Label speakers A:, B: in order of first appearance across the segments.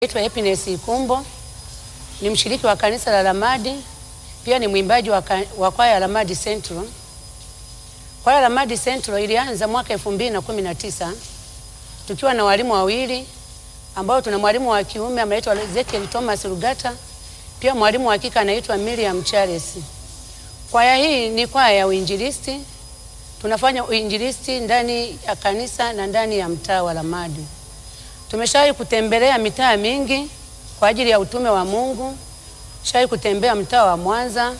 A: Naitwa Happiness Ikumbo, ni mshiriki wa kanisa la Lamadi, pia ni mwimbaji wa, ka- wa kwaya ya Lamadi Central. Kwaya ya Lamadi Central ilianza mwaka 2019 tukiwa na walimu wawili ambao tuna mwalimu wa kiume anaitwa Ezekiel Thomas Rugata, pia mwalimu wa kike anaitwa Miriam Charles. Kwaya hii ni kwaya ya uinjilisti, tunafanya uinjilisti ndani ya kanisa na ndani ya mtaa wa Lamadi. Tumeshawahi kutembelea mitaa mingi kwa ajili ya utume wa Mungu. Tushawahi kutembea mtaa wa Mwanza,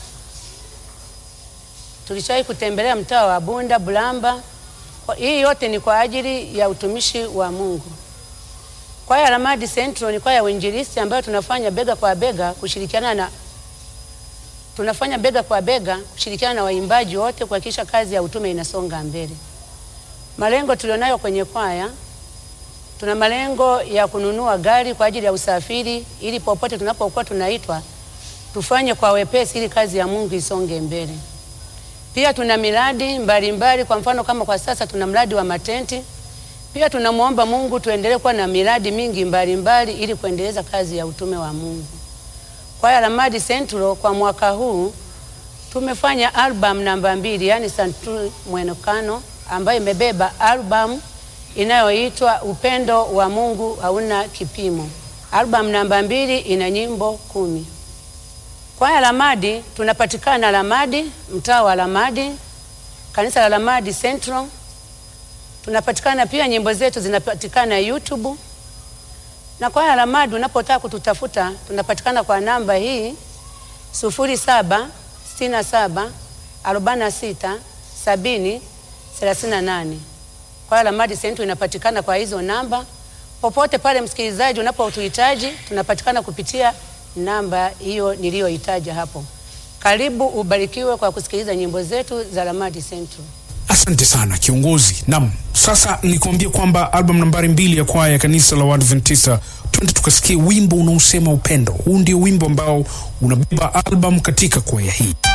A: tulishawahi kutembelea mtaa wa Bunda, Bulamba. Kwa- Hii yote ni kwa ajili ya utumishi wa Mungu. Kwaya ya Lamadi Central ni kwaya ya uinjilisti ambayo tunafanya bega kwa bega kushirikiana na tunafanya bega kwa bega kushirikiana na waimbaji wote kuhakikisha kazi ya utume inasonga mbele. Malengo tulionayo kwenye kwaya tuna malengo ya kununua gari kwa ajili ya usafiri ili popote tunapokuwa tunaitwa tufanye kwa wepesi ili kazi ya Mungu isonge mbele. Pia tuna miradi mbalimbali mbali, kwa mfano kama kwa sasa tuna mradi wa matenti. Pia tunamwomba Mungu tuendelee kuwa na miradi mingi mbalimbali mbali, ili kuendeleza kazi ya utume wa Mungu. Kwaya ya Lamadi Central kwa mwaka huu tumefanya album namba mbili, yani Santuri Mwenekano ambayo imebeba album inayoitwa Upendo wa Mungu hauna kipimo. Album namba mbili ina nyimbo kumi. Kwaya Lamadi tunapatikana Lamadi, mtaa wa Lamadi, kanisa la Lamadi Central. Tunapatikana pia, nyimbo zetu zinapatikana YouTube. Na kwaya Lamadi unapotaka kututafuta tunapatikana kwa namba hii sufuri saba sitini na saba arobaini na sita sabini thelathini na nane. Kwaya Lamadi Central inapatikana kwa hizo namba. Popote pale msikilizaji unapotuhitaji, tunapatikana kupitia namba hiyo niliyoitaja hapo. Karibu ubarikiwe kwa kusikiliza nyimbo zetu za Lamadi Central.
B: Asante sana kiongozi. Naam, sasa nikuambia kwamba album nambari mbili ya kwaya ya kanisa la Waadventista, twende tukasikie wimbo unaosema upendo. Huu ndio wimbo ambao unabeba album katika kwaya hii.